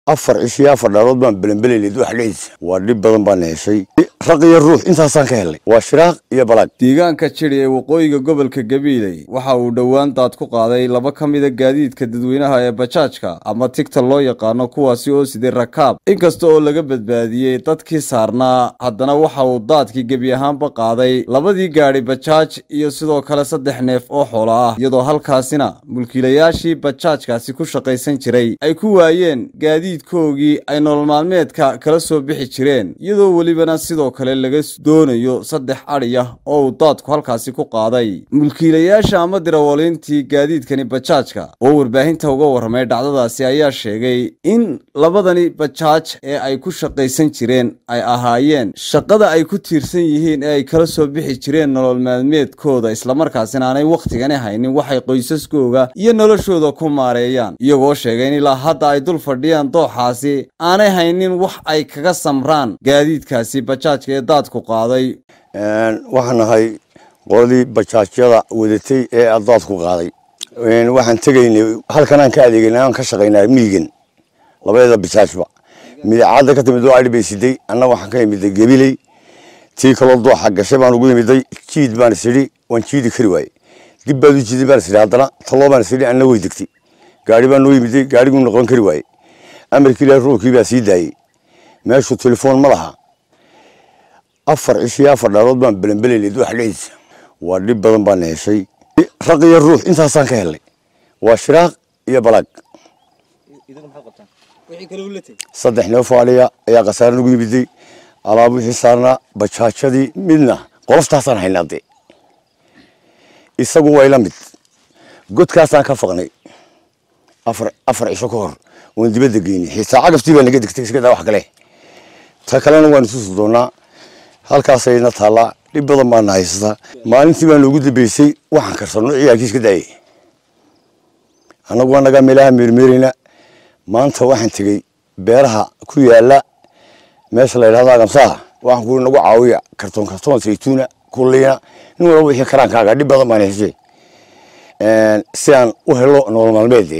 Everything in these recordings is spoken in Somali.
afar cishiyo afar dhaalood baan belenbeleynay wax dhehaysa waa dhib badan baan heshay raq iyo ruux intaasaan ka helnay waa shiraaq iyo balaag deegaanka jidhi ee waqooyiga gobolka gabiiley waxa uu dhowaan daad ku qaaday laba ka mida gaadiidka dadweynaha ee bajaajka ama tigta loo yaqaano kuwaasi oo siday rakaab inkasta oo laga badbaadiyey dadkii saarnaa haddana waxa uu daadkii gebi ahaanba qaaday labadii gaadhi bajaaj iyo sidoo kale saddex neef oo xoolo ah iyadoo halkaasina mulkiilayaashii bajaajkaasi ku shaqaysan jiray ay ku waayeen gaadiidkoogii ay nolol maalmeedka kala soo bixi jireen iyadoo welibana sidoo kale laga doonayo saddex adhiyah oo uu daadku halkaasi ku qaaday mulkiilayaasha ama dirawaliintii gaadiidkani bajaajka oo warbaahinta uga warramay dhacdadaasi ayaa sheegay in labadani bajaaj ee ay ku shaqaysan jireen ay ahaayeen shaqada ay ku tiirsan yihiin ee ay kala soo bixi jireen nolol maalmeedkooda islamarkaasina aanay wakhtigani haynin waxay qoysaskooga iyo noloshooda ku maareeyaan iyagoo sheegay in ilaa hadda ay dul fadhiyaan dooxaasi aanay haynin wax ay kaga samraan gaadiidkaasi bajaajka ee daadku qaaday waxaan nahay qoladii bajaajyada wadatay ee daadku qaaday waxaan tegaynay halkanaan ka adeegaynay aan ka shaqaynaa miyigan labadeeda bajaajba midacadda ka timid oo adhi bay siday anna waxaan ka imiday gabiley tii kaloo dooxa gashay baan ugu imiday jiid baan isidhi waan jiidi kari waaye dib baad u jiiday baan isidhi haddana taloo baan isidhi anna way degtay gaari baan noo yimiday gaariguu noqon kari waaye amarkii ilaahi ruuxkii baa sii daayey meeshu telefoon ma laha afar cishiyo afar dhaalood baan belenbeleynay wax dhehaysa waa dhib badan baan heshay raq iyo ruux intaasaan ka helnay waa shiraaq iyo balaag saddex neefoo adhiya ayaa khasaare nagu yimiday alaab wixii saarnaa bajaajadii midna qoloftaasaan haynaa dee isagu way la mid godkaasaan ka faqnay afar afar cisho ka hor oon dibadda geynay xitaa cagaftii baa naga degtay iska daa wax kale ta kalena waan isusi doonaa halkaasayna taallaa dhib badan baana haysataa maalintii baa noogu dambeysay waxaan karsanno ciyaalkii iska daayay annagu annagaa meelaha meermeerayna maanta waxaan tegey beeraha ku yaala meesha la yidhahdo agamsaha waxaan kuui nagu caawiya kartoon kartoon saytuuna kulliina nin walba wixii karaankaaga dhib badan baan heshay si aan u helo nolol maalmeed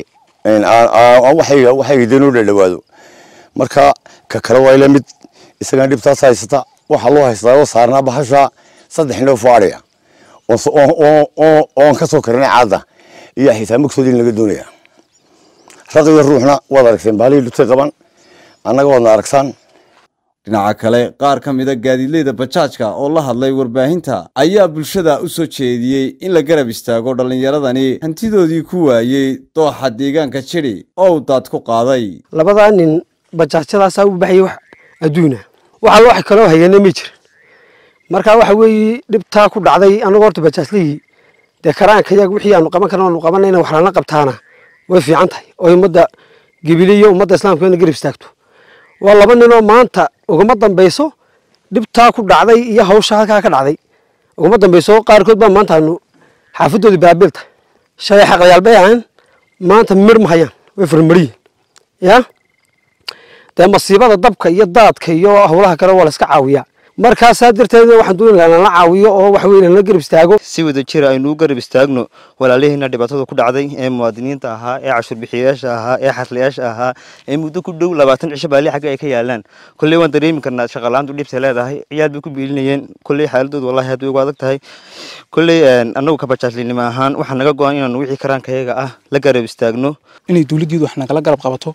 waxayga danoo dhadhawaado marka ka kale waa ila mid isagaan dhibtaas haysata waxaa loo haystaa oo saarnaa bahasha saddex neef oo adhiya oon ka soo karinay caadda iyo xitaa magsoodii laga doonaya raq iyo ruuxna waad aragteen baalihii dhutay qaban annaga waadna aragsaan dhinaca kale qaar ka mida gaadiidleyda bajaajka oo la hadlay warbaahinta ayaa bulshada u soo jeediyey in la garab istaago dhallinyaradani hantidoodii ku waayey dooxa deegaanka jidhi oo uu daad ku qaaday labadaa nin bajaajyadaasaa u baxayay wax adduuna waxa wax kaloo hayana ma jirin marka waxa weeye dhibtaa ku dhacday anagoo horta bajaajlihii dee karaanka yaga wixii aanu qaban karna aanu qabanayna wax lana qabtaana way fiican tahay oo ummadda gibili iyo ummadda islaamka ina garab istaagto waa laba ninoo maanta ugama dambayso dhibtaa ku dhacday iyo hawsha halkaa ka dhacday ugama dambayso qaarkood baa maanta aanu xaafadoodii baabil tahay shalay xaqlayaal bay ahaan maanta mir ma hayaan way farmariyin yaa dee masiibada dabka iyo daadka iyo howlaha kale waa la iska caawiyaa markaasaa darteed waxaan doonaya lala caawiyo oo wax weyn lala garab istaago si wada jir aynu u garab istaagno walaalihiina dhibaatada ku dhacday ee muwaadiniinta ahaa ee cashuurbixiyayaasha ahaa ee xarlayaasha ahaa ee muddo ku dhow labaatan cisho baali xagga ay ka yaalaan kolley waan dareemi karnaa shaqalaantu dhibtay leedahay ciyaal bay ku biilinayeen kolley xaaladoodu wallahi aad bay ugu adag tahay kolley annagu kabajaajlinimo ahaan waxaa naga go-an inaanu wixii karaankayaga ah la garab istaagno inay dowladdeedu wax nagala garab qabato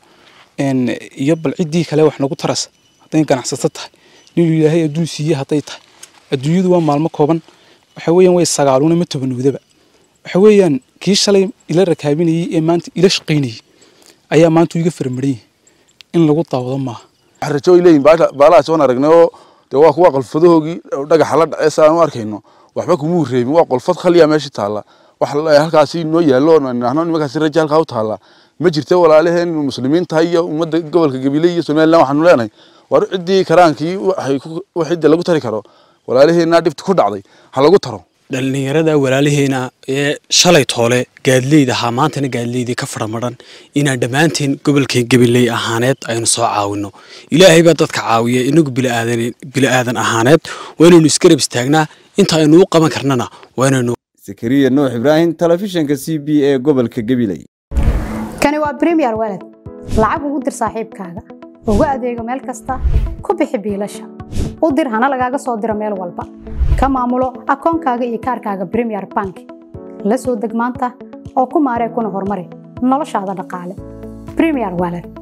iyo bal ciddii kale wax nagu taras hadday ganacsato tahay inuu ilaahay adduun siiye hadday tahay adduunyadu waa maalmo kooban waxa weeyaan way sagaaluuna ma tobanowdaba waxa weeyaan kii shalay ila rakaabinayey ee maanta ila shaqaynayey ayaa maanta iga farmaranyay in lagu daawado maaha waxaan rajo ay leeyihin baalahaas waan aragnay oo dee waa kuwa qolfadahoogii dhagaxa la dhacey saan u arkayno waxba kumuu reebin waa qolfad khaliya meesha taalla wax halkaasi noo yaallo nahno nimankaasi raja halkaa u taalla ma jirta walaalaheen muslimiin tahay iyo ummadda gobolka gabiley iyo somaliland waxaanu leenahay war ciddii karaankii cidda lagu tari karo walaalaheenna dhibta ku dhacday ha lagu taro dhallinyarada walaalaheena ee shalay toole gaadleyda ahaa maantana gaadleydii ka faramadhan inaan dhammaanteen gobolka gabiley ahaaneed aynu soo caawino ilaahay baa dadka caawiya inagu biliaadan ahaaneed waa inaynu isgarab istaagnaa inta aynu u qaban karnana waa inaynu zakariya nuux ibraahim telefishinka c b ee gobolka gabiley kani waa bremiyer walad lacag ugu dir saaxiibkaaga ugu adeego meel kasta ku bixi biilasha u dir hana lagaaga soo diro meel walba ka maamulo akoonkaaga iyo kaarkaaga premier bank la soo deg maanta oo ku maaree kuna horumari noloshaada dhaqaale premier wallet